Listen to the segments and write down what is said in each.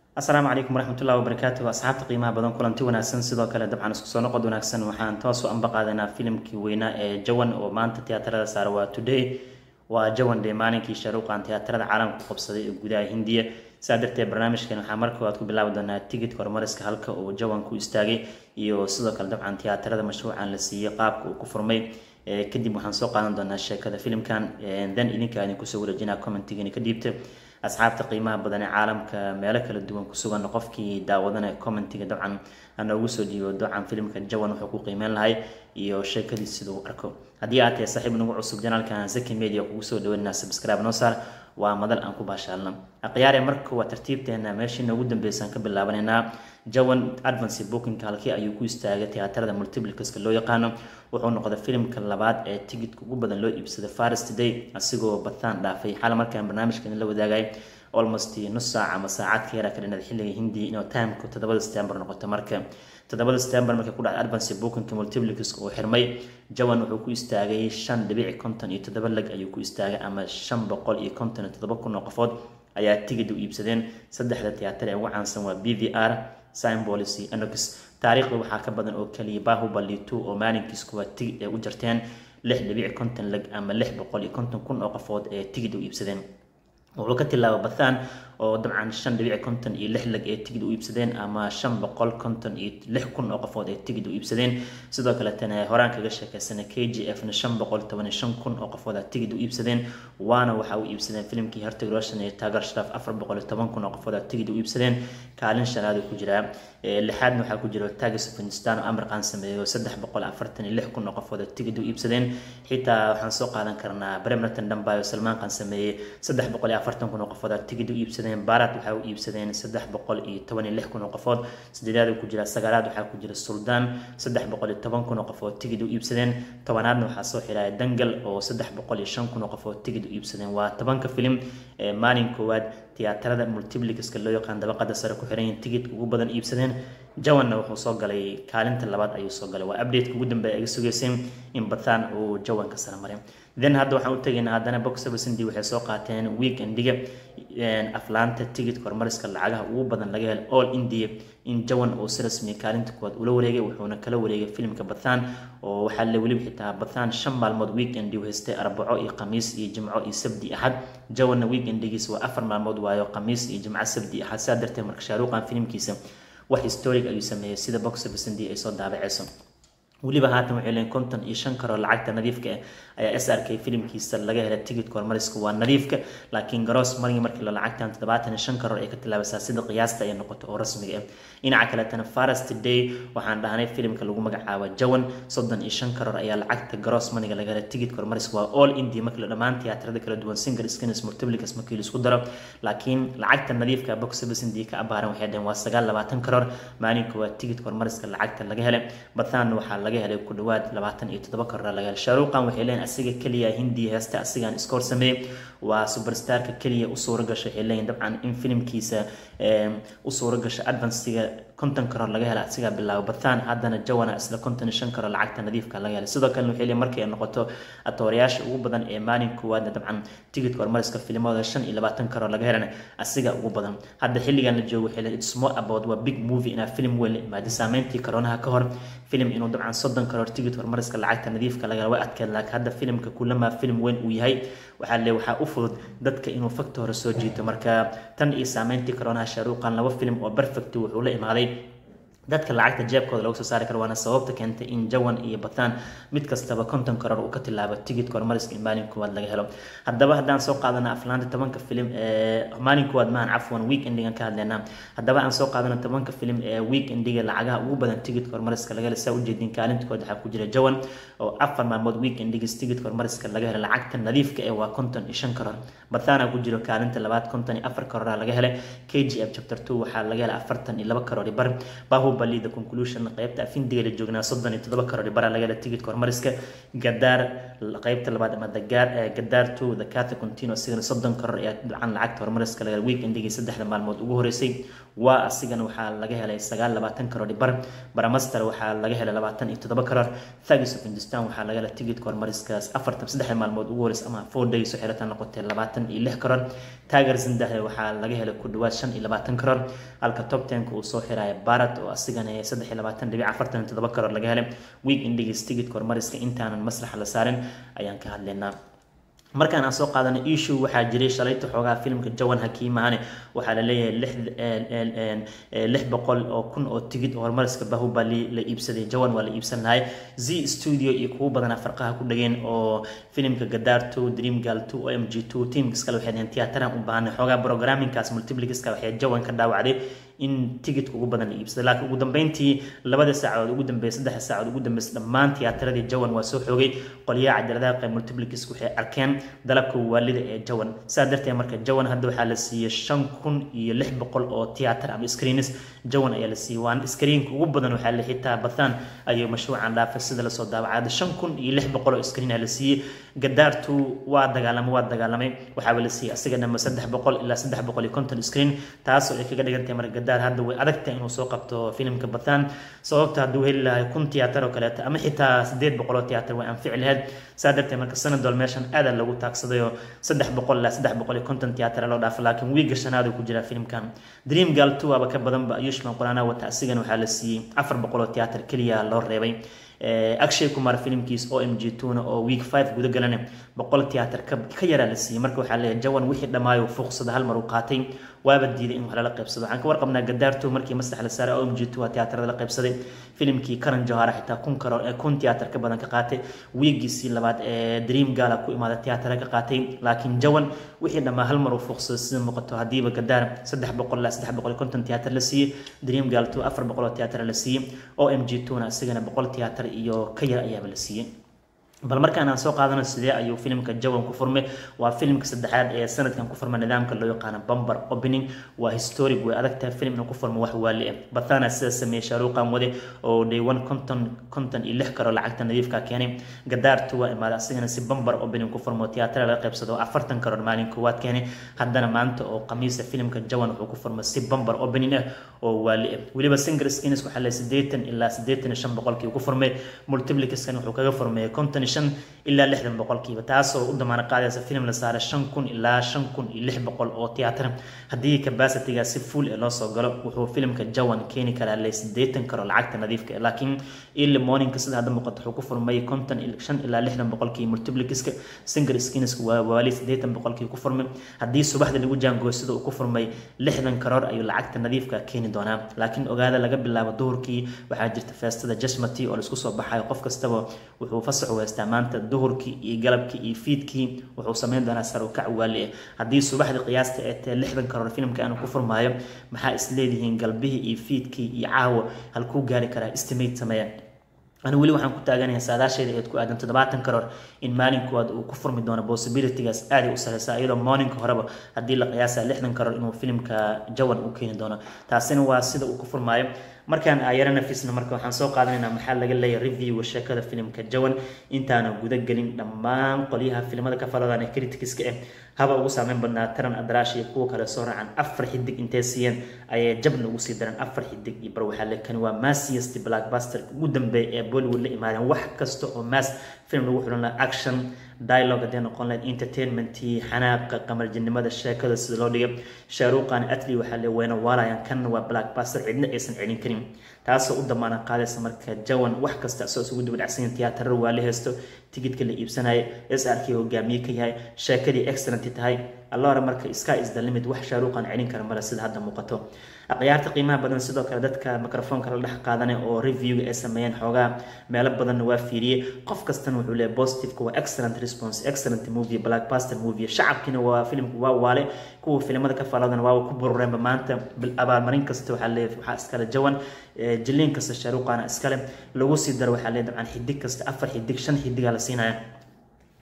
asalaamu calaykum waraxmatullahi wabarakaatu asxaabta qiimaha badan kulanti wanaagsan sidoo kale dabcan isku soo noqod wanaagsan waxaan toos u anba qaadanaa filimkii weynaa ee jawan oo maanta tiyaatarada saara waa today waa jawan dee maalinkii sharuuqan tiyaatarada caalamka qabsaday ee gudaha hindiya saa darteed barnaamijkan waxaa marka waad ku bilaabi doonaa tigidka horumariska halka uu jawan ku istaagay iyo sidoo kale dabcan tiyaatarada mashruucan la siiyey qaabka uu ku furmay kadib waxaan soo qaadan doonaa sheekada filimkan then idinka idin kusoo wareejinaa commentigani ka dhiibta asxaabta qiimaha badan ee caalamka meelo kala duwan ku sugan qofkii daawadanaya commentiga dabcan hanoogu soo dhiibo dabcan filimka jawan wuxuu ku qiimeyn lahay iyo sheekadiis siduu arko haddii aad tahay saaxiib nagu cusub janaalkan zaki media kugu soo dhaweynaa subscribe noo saar waa madal aan ku baashaalno akhyaare marka waa tartiibteena meeshii noogu dambeysaan ka bilaabanaynaa jawan advance bookinka halkii ayuu ku istaagay tiyaatarada multiplicaska loo yaqaano wuxuu noqday filimka labaad ee tigidka ugu badan loo iibsaday faris today asigoo bataan dhaafay xal markaan barnaamijkan la wadaagay almost nus saac ama saacad ka yaraa ka dhinada xilliga hindi inuu timeka toddobada september noqoto marka toddobada september markay ku dhacday advance bookinka multiplicaska uu xirmay jawan wuxuu ku istaagay shan dhibici konton iyo toddoba lag ayuu ku istaagay ama shan boqol iyo konton iyo toddoba kun oo qofood ayaa tigid u iibsadeen saddexda tiyaatar ee ugu caansan waa b v r symbolis iyo anox taariikhda waxaa ka badan oo kaliya bahubali two oo maalinkiis kuwa tigid ay u jarteen lix dhibici konton lag ama lix boqol iyo konton kun oo qofood ee tigid u iibsadeen wuxuu ka tilaaba bathaan oo dabcan shan dhibici konton iyo lix lag ee tigid u iibsadeen ama shan boqol konton iyo lix kun oo qofood ee tigid u iibsadeen sidoo kaletana horaan kaga sheekeysana k g f na shan boqol toban iyo shan kun oo qofood a tigid u iibsadeen waana waxa u iibsadeen filimkii hertig roshan iyo taagar sharaf afar boqol iyo toban kun oo qofood a tigid u iibsadeen kaalin shanaad ku jiraa lixaadna waxaa ku jira tagas afghanistan oo amarqaan sameeyo saddex boqol afartan iyo lix kun oo qofood a tigid u iibsadeen xitaa waxaan soo qaadan karnaa bremnerton dhambayo salmaanqan sameeyey saddex boqol iyo afartan kun oo qofood a tigid u iibsadeen barat waxaa u iibsadeen saddex boqol iyo toban iyo lix kun oo qofood sideedaad ku jira sagaalaad waxaa ku jira suldaan saddex boqol iyo toban kun oo qofood tigid u iibsadeen tobanaadna waxaa soo xiraya dangal oo saddex boqol iyo shan kun oo qofood tigid u iibsadeen waa tobanka filim ee maalin koowaad tiyaatarada multiplicaska loo yaqaan dabaqada sare ku xiran yihiin tigidka ugu badan iibsadeen jawanna wuxuu soo galay kaalinta labaad ayuu soo galay waa updateka ugu dambeeya iga sugeyseen in bathaan uu jawanka sare maray then hadda waxaan u tegaynaa haddana box servicindi waxay soo qaateen weekendiga aflaanta tigidka horumariska lacagaha ugu badan laga helo all india in jawan uu si rasmiya kaalinta kuwaad ula wareegay wuxuuna kala wareegay filimka bathaan oo waxaa la weliba xitaa bathaan shan maalmood weekendi u haystay arbaco iyo khamiis iyo jimco iyo sabdi axad jawanna weekendigiis waa afar maalmood waayo khamiis iyo jimco sabdi axad saa darteed marka shaaruuqan filimkiisa wax historic ayuu sameeyey sida box servicindi ay soo daabaceyso weliba haatan waxay leeyiin konton iyo shan karoo lacagta nadiifka ah ayaa s r k filimkiisa laga helay tigidka horumariska waa nadiifka laakiin garoos margii markii la lacagtan toddobaatan iyo shan karoor ay ka tilaabaysaa sida qiyaasta ay noqoto oo rasmiga ah dhinaca kaletana faras today waxaan dhahnay filimka lagu magacaabo jawan soddon iyo shan karoor ayaa lacagta garoos maniga laga helay tigidka horumariska waa all india markii la dhammaan tiyaatarada kala duwan single scans multiplicas markii la isku daro laakiin lacagta nadiifka box service india ka abaaran waxay dhaheen waa sagaal labaatan karoor maalinka waa tigidka horumariska lacagta laga helay bathaan waxaa laga helay ku dhawaad labaatan iyo toddoba karoor laga helay shaaruuqan waxay leeyihin asiga keliya hindiya heesta asigaan iskoor sameeyey waa superstarka keliya u suura gashay waxay leeyihin dabcan in filimkiisa u suura gashay advancega konton karoor laga helay asigaa bilaabo bathaan haddana jawana isla konton iyo shan karoor lacagta nadiifka laga helay sidoo kalena waxay leeyihin markay noqoto atoorayaasha ugu badan ee maalin koowaadna dabcan tigidka horumariska filimada shan iyo labaatan karoor laga helana asiga ugu badan hadda xilligan la joogo waxay leeyihin it's more about waa big movie inaa film weyn la imaado saameyntii karoonaha ka hor filim inuu dabcan soddon karoor tigid horumariska lacagta nadiifka laga way adkeed laakiin hadda filimka kulamaa filim weyn uu yahay waxaa le waxaa u fudud dadka inuu fakta hore soo jiito marka tan iyo saameyntii karoonaha shaaruuqan laba filim oo perfect wuxuu la imaaday dadka lacagta jeebkooda lagu soo saari karo waana sababta keentay in jawan iyo bathaan mid kastaba konton karoor uu ka tilaabo tigidka horumariska in maalin koowaad laga helo haddaba haddaan soo qaadana aflaanta tobanka filim ee maalin koowaad maahan cafwan weekendigan ka hadlaynaa haddaba aan soo qaadana tobanka filim ee weekendiga lacagaha ugu badan tigidka horumariska laga helo saa ujeedin kaalintood waxaa ku jira jawan oo afar maalmood weekendigiis tigidka horumariska laga helo lacagta nadiifka ee waa konton iyo shan karoor bathaana ku jiro kaalinta labaad konton iyo afar karoora laga helay k g f chapter two waxaa laga helay afartan iyo laba karoor bar bahu bahubali the conclusion qaybta afindiga la joognaa soddon iyo toddoba karoor bara laga hela tigidka hormariska gadaar qaybta labaad ama dagaar gadaar two the cata contino asigana soddon karoor ee dhacan lacagta hormariska laga week endigii saddexda maalmood ugu horeysay waa asigana waxaa laga helay sagaal labaatan karoor bar baramaster waxaa laga helay labaatan iyo toddoba karoor thagis of hindustan waxaa laga helay tigidka hormariskaas afartan saddexda maalmood ugu horeysa ama four days oo xiratan noqotay labaatan iyo lix karoor taager zindahe waxaa laga helay ku dhawaad shan iyo labaatan karoor halka top tenka uu soo xiraya barat oo asigana saddex iyo labaatan dhibic afartan iyo toddoba karoor laga helay week endigis tigidka hormariska intaanan masraxa la saarin ayaan ka hadlaynaa markaan aan soo qaadanay issue waxaa jiray shalayta xoogaa filmka jawan hakiimahane waxaa la leeyahay lix boqol oo kun oo tigid oo hormariska bahubali la iibsaday jawan waa la iibsan lahay z studio iyo kuwo badanaa farqaha ku dhageen oo filimka gadaar two dream gal two o m g two teamkas kale waxay dhaheen tiyaatarahan u baahanay xoogaa programmingkaas multiplicaska waxay jawan ka dhaawacday in tigidka ugu badan la iibsaday laakiin ugu dambeyntii labada saacadood ugu dambeeyay saddexa saacadood ugu dambeysay dhammaan tiyaataradii jawan waa soo xoogay qolyaha cajaladaha qayb multiplicis waxay arkeen dalabka waalida ee jawan saa darteed marka jawan hadda waxaa la siiyey shan kun iyo lix boqol oo tiyaatar ama screenis jawan ayaa la siiyey waan screenka ugu badan waxaa la xitaa bathan ayuu mashruucan dhaafay sida lasoo daawacay shan kun iyo lix boqol oo screen la siiyey gadaartu waa dagaalamay waa dagaalamay waxaaba la siiyey asiga dhama saddex boqol ilaa saddex boqol iyo konton screen taasoo ay kaga dhigantahay marka gadaar hadda way adagtahay inuu soo qabto filimka bathan sababta hadduu heli lahay kun tiyaatar oo kaleeto ama xitaa sideed boqol oo tiyaatar way anfici lahayd saa darteed marka sanadol meeshan aadaa lagu taagsaday oo saddex boqol ilaa saddex boqol iyo konton tiyaatar loo dhaafo laakiin wiiga shanaad uu ku jiraa filimkan dream gal two waaba ka badanba ayushman quraana wata asigana waxaa la siiyey afar boqol oo tiyaatar keliya loo reebay akshay kumar filimkiis o m g tuna oo week five guda galana boqol tiyaatar ka yaraa la siiyey marka waxaa leeyahay jawan wixii dhammaayo fuuqsada hal mar uu qaatay waaba diiday in wax lala qaybsado waxaan ka warqabnaa gadaarto markii maslax la saaray o m g two tiyaatarada la qaybsaday filimkii karan johara xitaa kun karoor ee kun tiyaatar ka badan ka qaatay wiigiisii labaad ee dream gala ku imaada tiyaatara ka qaatay laakiin jawan wixii dhammaa hal mar uu fuuqsado sida muuqato haddiiba gadaar saddex boqol ilaa saddex boqol iyo konton tiyaatar la siiyey dream gal two afar boqol oo tiyaatar la siiyey o m g tuna isagana boqol tiyaatar iyo ka yar ayaaba la siiyey bal markaan aan soo qaadano sidee ayuu filimka jawan ku furmay waa filimka saddexaad ee sanadkan ku furma nidaamka loo yaqaano bumber opening waa historic way adagtahay filim inuu ku furmo wax waali ah bathana sida sameeyey shaaruuqan wade oo day one konton konton iyo lix karo lacagta nadiifka keenay gadaartu waa imaada asigana si bumber opening ku furmo tiyaatara laga qaybsado afartan karoor maalin koowaad keenay haddana maanta oo khamiisa filimka jawan wuxuu ku furmay si bumber opening ah oo waali ah weliba single skins waxaa le siddeetan ilaa siddeetan iyo shan boqolkii ku furmay multiplicaskan wuxuu kaga furmay konton shan ilaa lixdan boqolkiiba taasoo u damaano qaadaysa filim la saaray shan kun ilaa shan kun iyo lix boqol oo tiyaatar haddii capacity-ga si full ee loo soo galo wuxuu filimka jawan keeni karaa le siddeetan karo lacagta nadiifka laakiin early morningka sida hadda muuqato wuxuu ku furmay konton shan ilaa lixdan boqolkii multiplicaska single skinska waa waali siddeetan boqolkii ku furmay haddii subaxda lagu jaangooyo sida uu ku furmay lixdan karoor ayuu lacagta nadiifka keeni doonaa laakiin ogaada laga bilaabo duhurkii waxaa jirta feestada jasmati oo laisku soo baxayo qof kastaba wuxuu fasax weystaa maanta duhurkii iyo galabkii iyo fiidkii wuxuu sameyn doonaa sarukac waali ah haddii subaxdii qiyaasta ee tae lixdan karoor filimka aanu ku furmaayo maxaa isleedihiin galbihii iyo fiidkii iyo caawa halkuu gaari karaa estimate sameeya anu weli waxaan ku taaganayaa saadaasheeda eed ku aadan toddobaatan karoor in maalinkood uu ku furmi doono possibilitygaas aaday u sareysaa iyadoo morninka horeba haddii la qiyaasa lixdan karoor inuu filimka jawan u keeni doono taasina waa sida uu ku furmaayo markaan ayaro nafisna marka waxaan soo qaadanaynaa maxaa laga leeyahay reviewga sheekada filimka jawan intaana guda gelin dhammaan qolyaha filimada ka faladan ee criticska ah haba ugu saameyn badnaa taran adraash iyo kuwa kale soo raacan afar xidig intay siiyeen ayay jabna ugu sii dareen afar xidig iyo bar waxaa lekani waa massiest blackbuster ugu dambeeya ee bollywood la imaadeen wax kasta oo mass film lagu xulan laha action dialogue haddii noqon lahayd entertainmentii xanaaqa qamarjinimada sheekada sida loo dhigay shaaruuqan atli waxaa le weyna waalayaan kanna waa blackbuster cidna aysan celin karin taasoo u damaana qaadaysa marka jawan wax kasta asoo isugu daba dhacsan tiyaatarada waa la haysto tigidka la iibsanaya s r k hogaamiye ka yahay sheekadii excellent tahay allora marka sky is the limit wax shaaruuqan celin kara male sida hadda muuqato akhyaarta qiimaha badan sidoo kale dadka microfoonka la dhex qaadanay oo reviewga ay sameeyeen xoogaa meelo badanna waa fiiriyey qof kastana wuxuu leeyahay positiveka waa excellent response excellent movie blackbuster movie shacabkiina waa filimku waa waale kuwa filimada ka faladana waa ku burureenba maanta abaalmarin kasta waxaa leeyahay waxaa iskale jawan jiliin kasta shaaruuqaana iskale lagu sii daro waxaa leeyahay dabcan xidig kasta afar xidig shan xidigaa la siinaya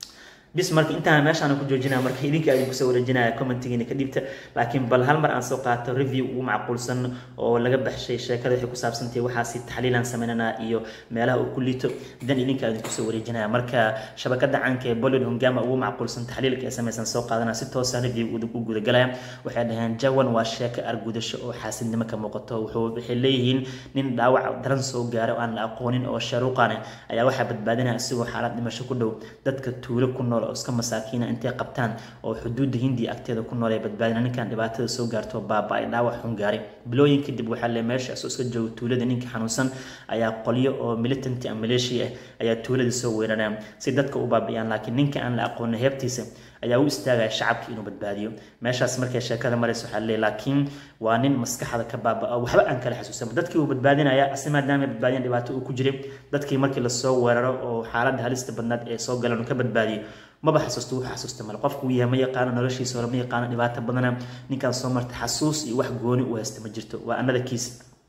bis marka intaan meeshaan ku joojinaya marka idinka idin kusoo wareejinaya commentigiina ka dhibta laakiin bal hal mar aan soo qaato review ugu macquulsan oo laga baxshay sheekada waxay ku saabsantahay waxaasi taxliilaan sameynana iyo meelaha uu ku liito dan idinka idin kusoo wareejinaya marka shabakada caanka ee bollywood hongama ugu macquulsan taxliilka ee samaysan soo qaadana si toosa review u gudagalaya waxay dhaheen jawan waa sheeko argudasho oo xaasidnimo ka muuqato wuxuu waxay leeyihiin nin dhaawac daran soo gaara oo aan la aqoonin oo sharuuqane ayaa waxaa badbaadinaya isagoo xaalad dhimasho ku dhow dadka tuulo ku nool oo iska masaakiina intay qabtaan oo xuduudda hindiya agteeda ku nool ee badbaadina ninkan dhibaatada soo gaarto baaba ay dhaawac xun gaaray bilooyin kadib waxaa le meesha isoo iska jooga tuulada ninka xanuunsan ayaa qolyo oo militanty a maleeshiya ah ayaa tuuladii soo weeranaya si dadka u baabi'iyaan laakiin ninka aan la aqoonin heebtiisa ayaa u istaagaya shacabka inuu badbaadiyo meeshaas markay sheekada maraysa waxaa leeyahy laakiin waa nin maskaxda ka baaba waxba aan kala xasuusan dadkii uu badbaadinaya asi maadaama badbaadiyan dhibaato uu ku jiray dadkii markii lasoo weeraro oo xaaladda halista badnaad ee soo galan uu ka badbaadiyo maba xasuusto wuxuu xasuusta male qofku uu yahay ma yaqaano noloshiisa hore ma yaqaano dhibaato badana ninkaan soo marta xasuus iyo wax gooni u haysta ma jirto waa anada kiis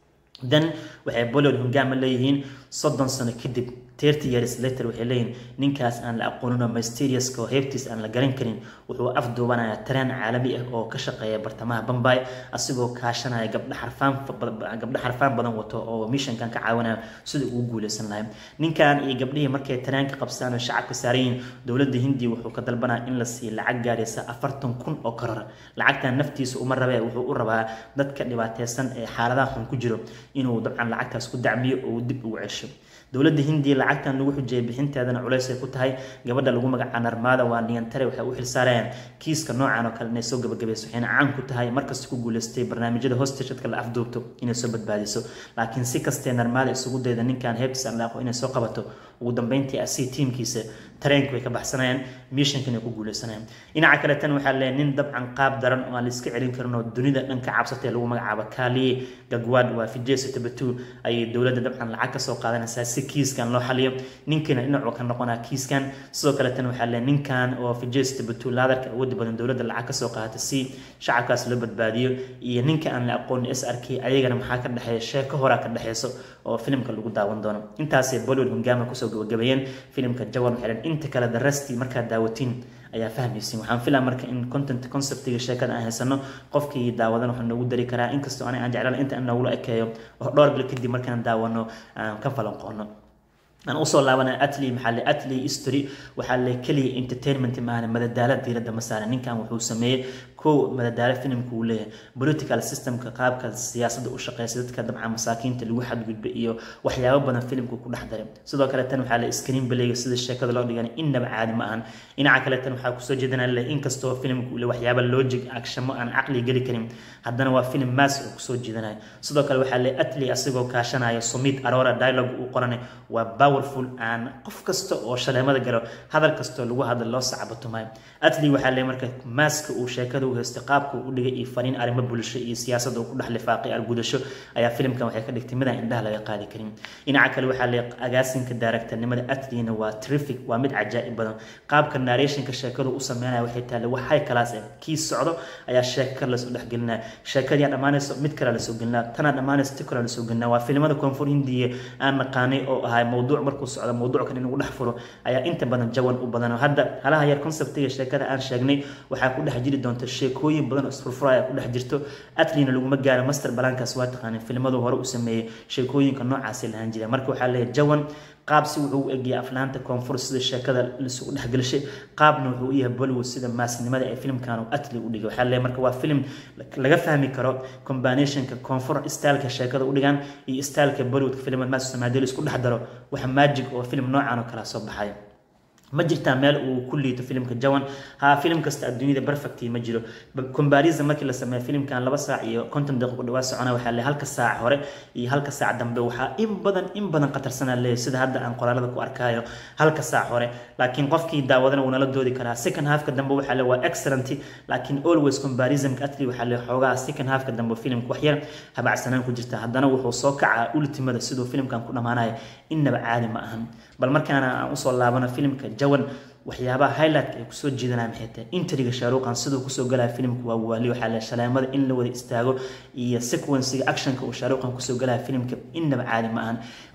dan waxay bollywood hongama leeyihiin soddon sano kadib thirty years later waxay leeyihin ninkaas aan la aqoonin oo mysteriouska oo heebtiis aan la garan karin wuxuu afduubanayaa tareen caalami ah oo ka shaqeeya bartamaha bambay asigoo kaashanaya gabdha xarfaan gabdha xarfaan badan wato oo mishankan ka caawinaya sida ugu guuleysan lahay ninkan iyo gabdhihii markay tareenka qabsaan oo shacabka saarayiin dowladda hindiya wuxuu ka dalbanaya in la siiyo lacag gaaraysa afartan kun oo koror lacagtan naftiisa uma rabee wuxuu u rabaa dadka dhibaateysan ee xaaladaha xun ku jiro inuu dabcan lacagtaas ku dacmiyo oo uu dib ugu cesho dowladda hindiya lacagtan lagu xujiyay bixinteedana culays ay ku tahay gabadha lagu magacaa narmaada waa niyantare waxay u xilsaarayaan kiiska noocan oo kale inay soo gabagabayso waxayna caan ku tahay markasta ku guuleystay barnaamijyada hostashadka la afduubto inay soo badbaadiso laakiin si kastee narmaada isugu dayda ninkan heebtis aan laaqo inay soo qabato ugu dambeyntii asi tiimkiisa tareenka way ka baxsanayaan mishankan ay ku guuleysanayaan dhinaca kale tan waxaa leeyahay nin dabcan qaab daran oo aan la iska celin karin oo dunida dhan ka cabsatay lagu magacaabo kaaliye gagwaad waa fijesa tabatu ayay dowladda dabcan lacag kasoo qaadanaysaa si kiiskan loo xaliyo ninkiina dhinacuu ka noqonaa kiiskan sidoo kale tan waxaa leeyahay ninkan oo fijesa tabatu laadarka awoodda badan dowladda lacag kasoo qaadata si shacabkaas loo badbaadiyo iyo ninka aan la aqoonin s r k ayagana maxaa ka dhexeeya sheeko horaa ka dhexeyso oo filimka lagu daawan doono intaasay bollywood hongama kusoo gabagabeeyeen filimka jawan waxay dhan inta kale darasti markaad daawatiin ayaa fahmaysin waxaan filaa marka in content conceptiga sheekada aan haysano qofkii daawadan waxaa noogu dari karaa inkastoo aniga aan jeclaan inta aan noogula ekeeyo oo dhowr bil kadib markaan daawano aan ka falanqoono aan usoo laabana atli maxaa le atli history waxaa le keliya entertainment maahane madadaalo diiradda ma saaran ninkan wuxuu sameeyey kow madadaalo filimka uu leeyahay political systemka qaabka siyaasadda u shaqeysa dadka dabcan masaakiinta lagu xadgudba iyo waxyaabo badan filimka ku dhex daray sidoo kale tan waxaa le screen belayga sida sheekada loo dhigan innaba caadi ma ahan dhinaca kale tan waxaa kusoo jeedana le inkastoo filimka uu le waxyaabo logic acshamo aan caqli geli karin haddana waa filim maas oo kusoo jeedanayo sidoo kale waxaa le atli asigoo kaashanaya sumid arora dialogue uu qoranay waa powerful aan qof kasta oo shaleemada galo hadal kastoo lagu hadla loo sacabatumayo atli waxaa le marka maaska uu sheekada u haystay qaabka uu dhigay iyo fariin arrimo bulsho iyo siyaasadda uu ku dhex lifaaqay argudasho ayaa filimkan waxay ka dhigtay midaan indhaha laga qaadi karin dhinaca kale waxaa le agaasinka daaragtarnimada atlina waa terrific waa mid cajaa'ib badan qaabka narrationka sheekadu u sameynaya waxay taale waxay kalaas ah kii socdo ayaa sheeko kale lasoo dhexgelinaya sheekadii dhammaanayso mid kale lasoo gelinaa tanaa dhammaanayso ti kale lasoo gelinaa waa filimada koonfur hindiya aan naqaanay oo ahay mowduuc markuu socdo mowduuc kan inuu dhex furo ayaa inta badan jawan u badan hadda halaha yar conceptiga sheekada aan sheegnay waxaa ku dhex jiri doonta sheekooyin badan oo isfurfuraya ku dhex jirto atlina laguma gaaro master balankaas waa taqaanay filimadu hore u sameeyey sheekooyinka noocaasi lahaan jira marka waxaa leeyahay jawan qaab si wuxuu u egiyay aflaanta koonfur sida sheekada lisugu dhexgelishay qaabna wuxuu u yahay bollywood sida maasnimada ee filimkan uu atli u dhigay waxaa leeyahay marka waa filim laga fahmi karo combinationka koonfur styleka sheekada u dhigaan iyo styleka bollywoodka filimada maas samaadeel isku dhex daro waxa magic oo filim noocan oo kala soo baxaya ma jirtaa meel uu ku liito filimka jawan ha filim kasta adduunyada perfect ma jiro comparison markii la sameeyo filimkan laba saac iyo konton daqiiqo dhawaa socona waxaa le halka saac hore iyo halka saac dambe waxaa in badan in badan qatarsanaa leeyahay sida hadda aan qoraalada ku arkaayo halka saac hore laakiin qofkii daawadana wuu nala doodi karaa second halfka dambe waxaa le waa excellent laakiin always comparisonka atli waxaa le xoogaa second halfka dambe filimka wax yar habacsanaan ku jirta haddana wuxuu soo kacaa ultimada siduu filimkan ku dhammaanaya innaba caadi ma ahan bal markaana aan usoo laabano filimka jawan waxyaabaha highlightka ay kusoo jiidanaya maxay tahay intriga shaaruuqan siduu kusoo galaya filimka waa waali waxaa le shaleemada in la wada istaago iyo sequenciga actionka uu shaaruuqan kusoo galaya filimka innaba caadi ma ahan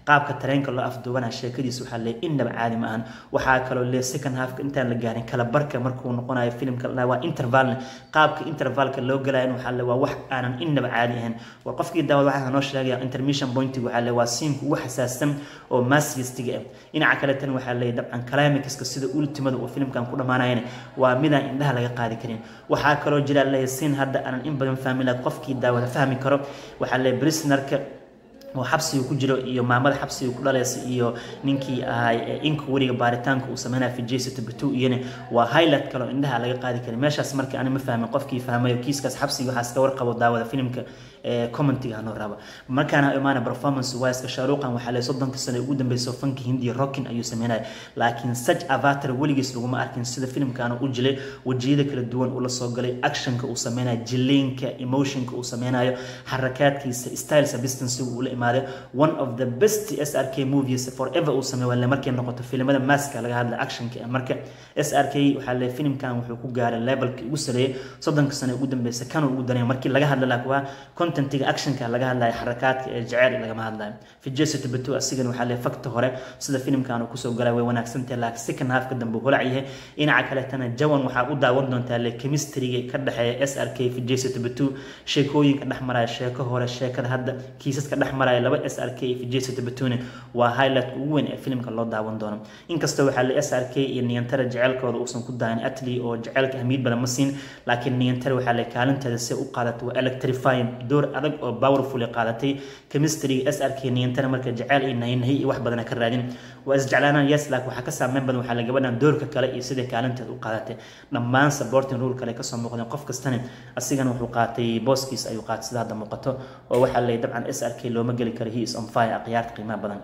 qaabka tareenka loo afduubana sheekadiisa waxaa lee innaba caadi ma ahan waxaa kaloo lee second halfka intaan la gaarin kala barka markuu noqonayo filimka waa intervalne qaabka intervalka loo galayan waxaa le waa wax aanan innaba caadi ahayn war qofkii daawad waxaa noo sheegaya intermission pointiga waxaa le waa siinka ugu xasaassan oo masigistiga ah dhinaca kale tan waxaa leeyahy dabcan climaxka sida ultimada uu filimkan ku dhammaanayana waa midaan indhaha laga qaadi karin waxaa kaloo jira leeyahy siin hadda aanan in badan fahmi laha qofkii daawada fahmi karo waxaa leeyahy brisnerka oo xabsiga ku jiro iyo maamada xabsiga ku dhalaysa iyo ninkii ahaa inka weriga baaritaanka uu sameynaya fijesita batu iyana waa highlight kaloo indhaha laga qaadi karin meeshaas marka ani ma fahmin qofkii fahmayo kiiskaas xabsiga waxaa iska warqabo daawada filimka commentiga hanoo raba markaana imaana performance wise shaaruqan waxaa le soddonka sano ugu dambeyso fanka hindiya rockin ayuu sameynaya laakiin such avatar weligiis laguma arkin sida filimkaana u jilay wejiyada kala duwan uu la soo galay actionka uu sameynayo jiliinka emotionka uu sameynayo xarakaadkiisa style substance uu la imaaday one of the best s r k movies forever uu sameey waa markay noqoto filimada maska laga hadla actionka marka s r k waxaa le filimkan wuxuu ku gaaray levelkii ugu sareeyay soddonka sano ugu dambeysa kan ugu dareeya markii laga hadla laakiin waa contentiga actionka laga hadlayo xarakaadka ee jeceyl lagama hadlayo fijesita batu asigana waxaa le fakta hore sida filimkan uu kusoo galay way wanaagsantahay laakiin second halfka dambe holac yahay dhinaca kaletana jawan waxaa u daawan doontaa le chemistryga ka dhexeeya s r k fijesita batu sheekooyinka dhex maraya sheeko hore sheekada hadda kiisaska dhex maraya laba s r k iyo fijesita batune waa highlight ugu weyn ee filimka loo daawan doono inkastoo waxaa le s r k iyo niyantara jeceylkooda uusan ku daahin atli oo jecelka ahmiyad badan ma siin laakiin niyantara waxaa le kaalinteeda si u qaadatay waa electrifying door adag oo powerful qaadatay chemistryga s r k niyantara marka jeceyl iyo nahinahi iyo wax badana ka raadin waa isjeclaanaan yes laakiin waxaa ka saameyn badan waxaa le gabadhan doorka kale iyo sidai kaalinteeda u qaadatay dhammaan supporting rule kale kasoo muuqdeen qof kastana asigana wuxuu qaatay booskiis ayuu qaatay sida hadda muuqato oo waxaa le dabcan s r k looma geli karo he is on fire akhyaarta qiimaha badan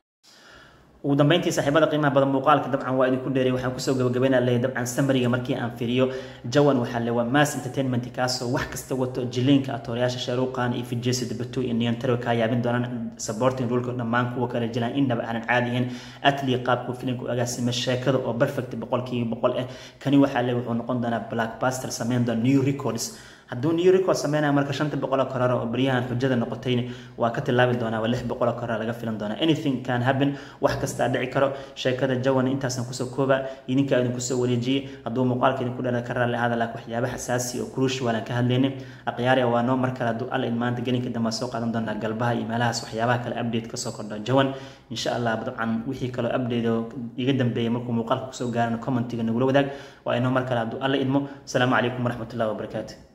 ugu dambeyntii saaxiibada qiimaha badan muuqaalka dabcan waa idinku dheeray waxaan kusoo gabagabeynaa leeyahay dabcan samariga markii aan fiiriyo jawan waxaa le waa mass entertainment kaasoo wax kasta wato jiliinka atoorayaasha shaaruqan iyo fijesi dabatu iyo niyantaro kaa yaabin doonaan supporting rulka dhammaan kuwa kale jilaan indhaba aanan caadi ahayn atli qaabku filimka u agaasime sheekada oo perfect boqolkiiba boqol ah kani waxaa le wuxuu noqon doonaa blackbuster sameyn doona new records hadduu new record sameynaya marka shanta boqoloo korora oo baryahan xujada noqotayna waa ka tilaabi doonaa waa lix boqoloo korora laga filan doonaa anything can happen wax kastaa dhici karo sheekada jawan intaasaan kusoo kooba idinkaa idin kusoo wareejiyey hadduu muuqaalka idinku dhala ka raalli ahaada laakiin waxyaaba xasaasi oo kuruush waalan ka hadlaynay akhyaariya waa noo mar kale hadduu alla in maanta gelinka dambe soo qaadan doonaa galbaha iyo meelahaas waxyaabaha kale update kasoo kordho jawan insha allah dabcan wixii kaloo update oo iga dambeeyay markuu muuqaalka kusoo gaarana commentiga nagula wadaag waa inoo mar kale hadduu alla idmo asalaamu calaykum waraxmatullahi wabarakaatu